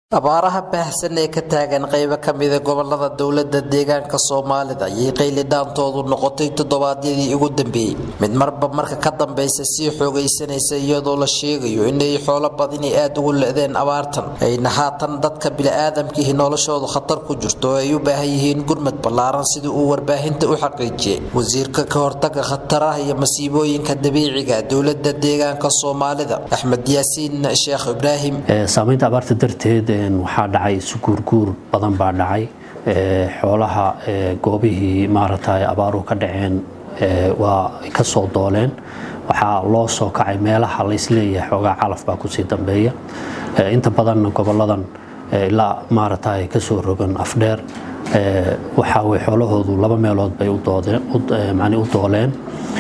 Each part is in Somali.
abaaraha baahsan ee ka taagan qaybo ka mida gobolada dowlada deegaanka soomaalida ayay qaylidhaantoodu noqotay toddobaadyadii ugu dambeeyey mid marba marka ka dambeysa sii xoogaysanaysa iyadoo la sheegayo inay xoolo badini aada ugu le-deen abaartan ayna haatan dadka bili-aadamkiihi noloshoodu khatar ku jirto oo ay u baahan yihiin gurmad ballaaran sidii uu warbaahinta u xaqiijiyey wasiirka ka hortaga khataraha iyo masiibooyinka dabiiciga dowlada deegaanka soomaalida axmed yaasiin sheekh ibraahim saamaynta abaarta darteed waxaa dhacay isuguurguur badan baa dhacay xoolaha goobihii maaragtay abaaruhu ka dhaceen waa ka soo dooleen waxaa loo soo kacay meelaha laysleeyahay xoogaa calaf baa kusii dambeeya inta badanna goboladan ilaa maaragtay kasoo rogan afdheer waxaa way xoolahoodu laba meelood bay u dooleen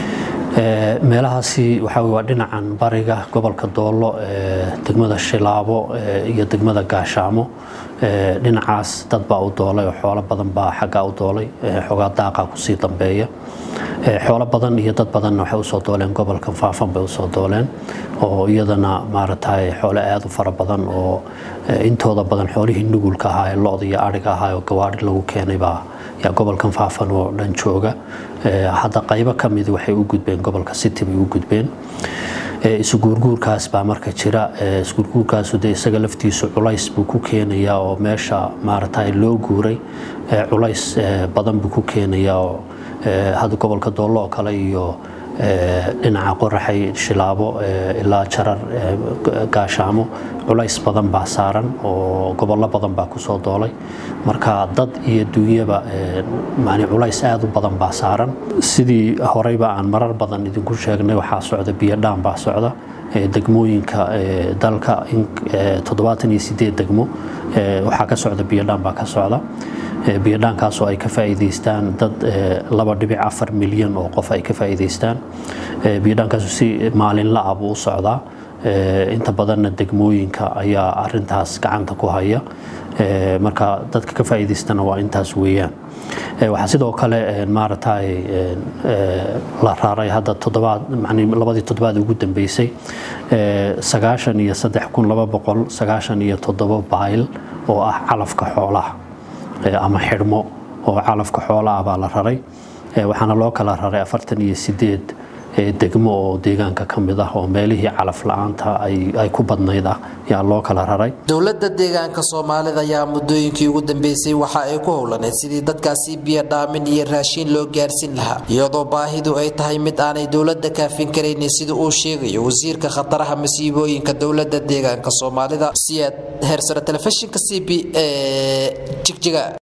meelahaasi waxaa waa dhinacan bariga gobolka doolo degmada shilaabo iyo degmada gaashaamo dhinacaas dad baa u doolay oo xoolo badan baa xaggaa u doolay xoogaa daaqa kusii dambeeya xoolo badan iyo dad badanna waxay usoo dooleen gobolka faafan bay usoo dooleen oo iyadana maaragtay xoolo aada u fara badan oo intooda badan xoolihii nugulka ahaa ee lo-da iyo ariga ahaa oo gawaari lagu keenay baa yaa gobolkan faafan oo dhan jooga hadda qaybo ka mid waxay u gudbeen gobolka city bay u gudbeen isuguurguurkaas baa marka jira isuguurguurkaasu dee isaga laftiisu culays buu ku keenayaa oo meesha maaragtay loo guuray culays badan buu ku keenayaa oo hadda gobolka doollo oo kale iyo dhinaca qoraxay shilaabo ilaa jarar gaashaamo culays badan baa saaran oo gobollo badan baa kusoo doolay marka dad iyo duunyaba mani culays aada u badan baa saaran sidii horeyba aan marar badan idinku sheegnay waxaa socda biyodhaan baa socda degmooyinka dalka toddobaatan iyo sideed degmo waxaa ka socda biyodhaan baa ka socda biyodhaankaasoo ay ka faa'iidaystaan dad laba dhibic afar milyan oo qof ay ka faa'iidaystaan biyodhaankaasu si maalinla ah buu u socdaa inta badanna degmooyinka ayaa arintaas gacanta ku haya marka dadka ka faa'iidaystana waa intaas weeyaan waxaa sidoo kale maaragtay la raaray hadda toddobaad labadii toddobaad ugu dambeysay sagaashan iyo saddex kun laba boqol sagaashan iyo toddoba bayl oo ah calafka xoolaha ama xidhmo oo calafka xoolaah baa la raray waxaana loo kala raray afartan iyo sideed degmo oo deegaanka ka mid ah oo meelihii calaf la-aanta ay ku badnayd ah yaa loo kala raray dowlada deegaanka soomaalida ayaa muddooyinkii ugu dambeysay waxa ay ku howlaneyd sidii dadkaasi biyo dhaamin iyo raashiin loo gaarsiin lahaa iyadoo baahidu ay tahay mid aanay dowlada kaafin karaynin sida uu sheegayo wasiirka khataraha masiibooyinka dowlada deegaanka soomaalida siyaad heersare telefishinka c b e jigjiga